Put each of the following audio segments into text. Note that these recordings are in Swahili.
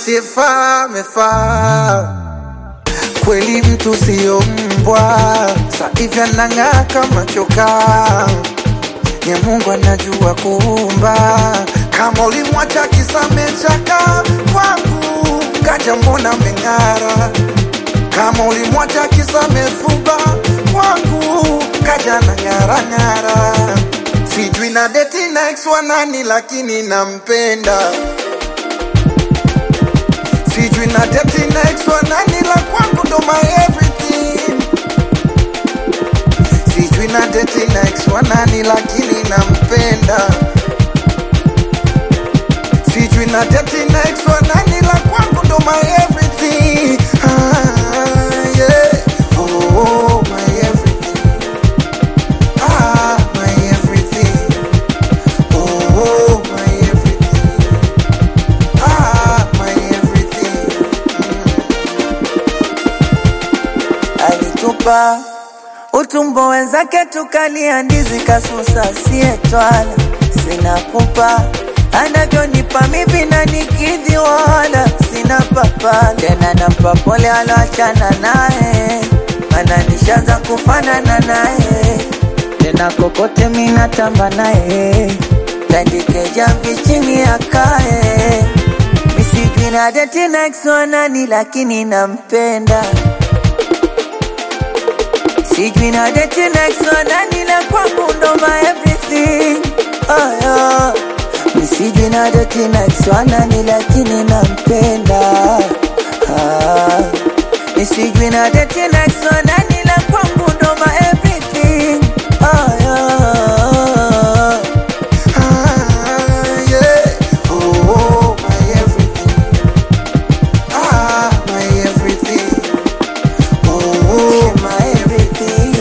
asiyefaa amefaa kweli, mtu siyo mbwa, saivya nang'aa kama chokaa ya Mungu anajua kuumba. Kama ulimwacha kisamechaka kwangu, kaja mbona meng'ara. Kama ulimwacha kisamefuba kwangu, kaja na ng'ara ng'ara. Sijui na deti na ex wa nani, lakini nampenda. Sijui na deti na ex wa nani, la kwangu ndo my everything. Sijui na deti na ex wa nani, lakini nampenda. Sijui na deti na ex wa nani, la kwangu ndo my everything. Ah, yeah. Oh, my everything. Ah, my everything. Oh, my everything. Ah, my everything. alitupa utumbo wenzake tukalia ndizi kasusa sietwala sina pupa anavyonipa mivi na nikidhi wala sina papa tena nampa pole aloachana naye ananishaza kufanana naye tena kokote minatamba naye tandike jamvi chini akae misijui na deti next wanani lakini nampenda Sijui na date next one nani la kwangu ndo my everything oh, yeah. Mi sijui na date next one nani lakini nampenda ah. Mi sijui na date next one nani la kwangu ndo my everything oh, yeah. Ah, yeah. Oh, my everything. Ah, my everything. Oh, My everything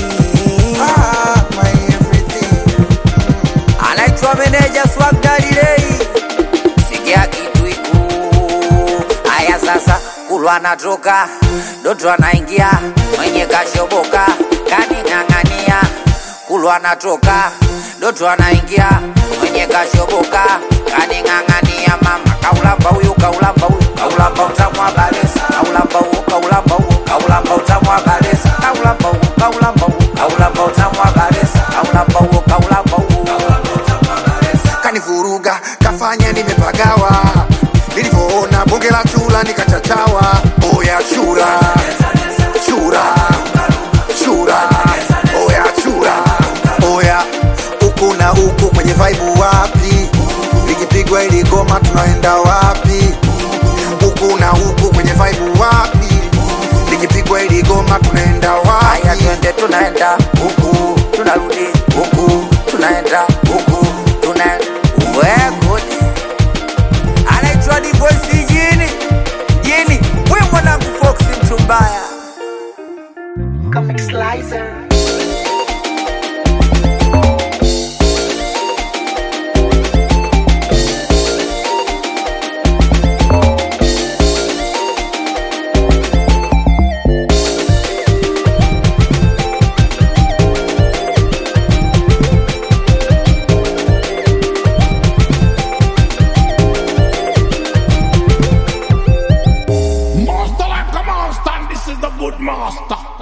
ah, my everything. anaitwa meneja Swag Daddy Ray. Sikia kitu iku haya sasa, kulwa anatoka Doto anaingia mwenye kashoboka kaning'ang'ania, kulwa anatoka Doto anaingia mwenye kashoboka kaning'ang'ania, mama kaulamba huyu kaulamba huyu kaulamba utamu wa balesa kaulamba huyu kaulamba huyu kaulamba utamu wa balesa kaulamba huyu kaulamba huyu kaulamba utamu wa balesa kaulamba huyu kaulamba huyu Kanivuruga, kafanya nimepagawa. Nilivyoona bonge la chura nikachachawa. Oya chura, chura, chura, oya chura, oya huku na huku kwenye vibe wapi? Likipigwa ili goma tunaenda wapi? Huku na huku kwenye vibe wapi? Likipigwa ili goma tunaenda Haya wapi? twende tunaenda huku tunarudi huku tunaenda huku tuna wegudi anaitwa divoisi jini jini we mwanangu foksi mtu mbaya Comic Slicer. Master like a master, and this is the good master.